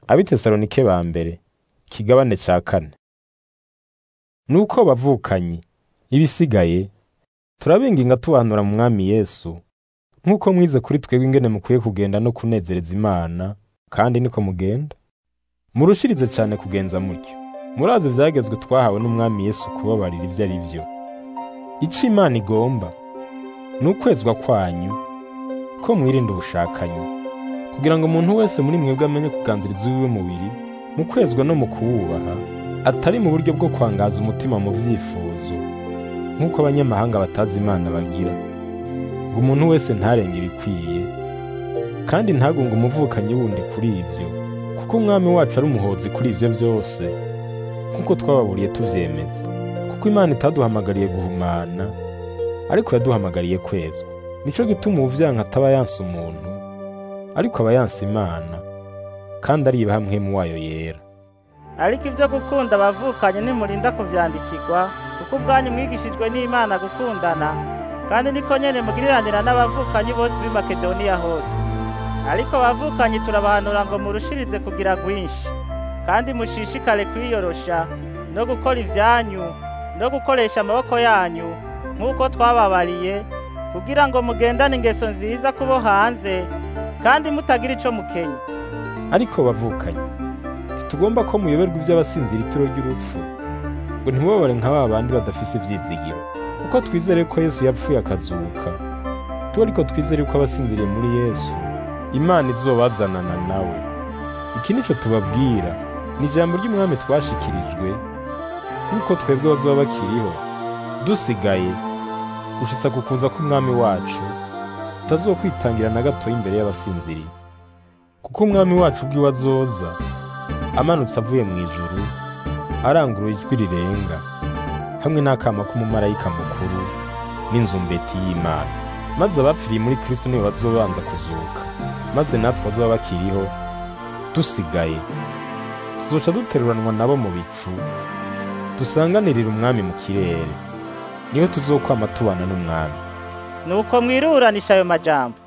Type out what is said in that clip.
abitesalonike ba mbere ikigabane ca kane nuko bavukanyi ibisigaye turabinginga tubahanura mu mwami yesu nk'uko mwize kuri twebwe ingene mukwiye kugenda no kunezereza imana kandi niko mugenda murushirize cyane kugenza mutyo murazi ivyagezwe twahawe n'umwami yesu kubabarira ivyo ari vyo ico imana igomba ni ukwezwa kwanyu ko mwirinda ubushakanyi kugira ngo umuntu wese muri mwebwe amenye kuganziriza uwiwe mubiri mu kwezwa no mu kuwubaha atari mu buryo bwo kwangaza umutima mu vyifuzo nk'uko abanyamahanga batazi imana bagira ngo umuntu wese ntarenge ibikwiye kandi ntagunge umuvukanyi wundi kuri ivyo kuko umwami wacu ari umuhozi kuri ivyo vyose nk'uko twababuriye tuvyemeza kuko imana itaduhamagariye guhumana ariko yaduhamagariye kwezwa nico gituma uwuvyanka ataba yanse umuntu ariko aba yanse imana kandi ariba hamwe mu wayo yera ariko ibyo gukunda abavukanye nimurinda kuvyandikirwa kuko ubwanyu mwigishijwe n'imana gukundana kandi niko nyene mugiriranira n'abavukanyi bose b'i makedoniya hose ariko abavukanyi turabahanura ngo murushirize kugira rwinshi kandi mushishikare kwiyorosha no gukora ivyanyu no gukoresha amaboko yanyu nk'uko twababariye kugira ngo mugendane ingeso nziza kubo hanze kandi mutagira ico mukenya ariko bavukanye ntitugomba ko muyoberwa iby'abasinzira itiro ry'urupfu ngo ntibabare nka ba bandi badafise ivyizigiro kuko twizere ko yesu yapfuye akazuka tuba ariko twizere ko abasinziriye muri yesu imana izobazanana nawe iki nico tubabwira ni ijambo ry'umwami twashikirijwe nk'uko twebwe bazoba bakiriho dusigaye gushitsa ku kuza k'umwami wacu tutazokwitangira na gato imbere y'abasinziriye kuko umwami wacu ubwiwe azoza amanutse avuye mu ijuru arangurura ijwi rirenga hamwe n'akama k'umumarayika mukuru n'inzumbeti y'imana maze abapfiriye muri kristo nibo bazobanza kuzuka maze natwe bazoba bakiriho dusigaye tuzoca duteruranwa nabo mu bicu dusanganirira umwami mu kirere niho tuzokwama tubana n'umwami nuko mwiruranisha ayo majambo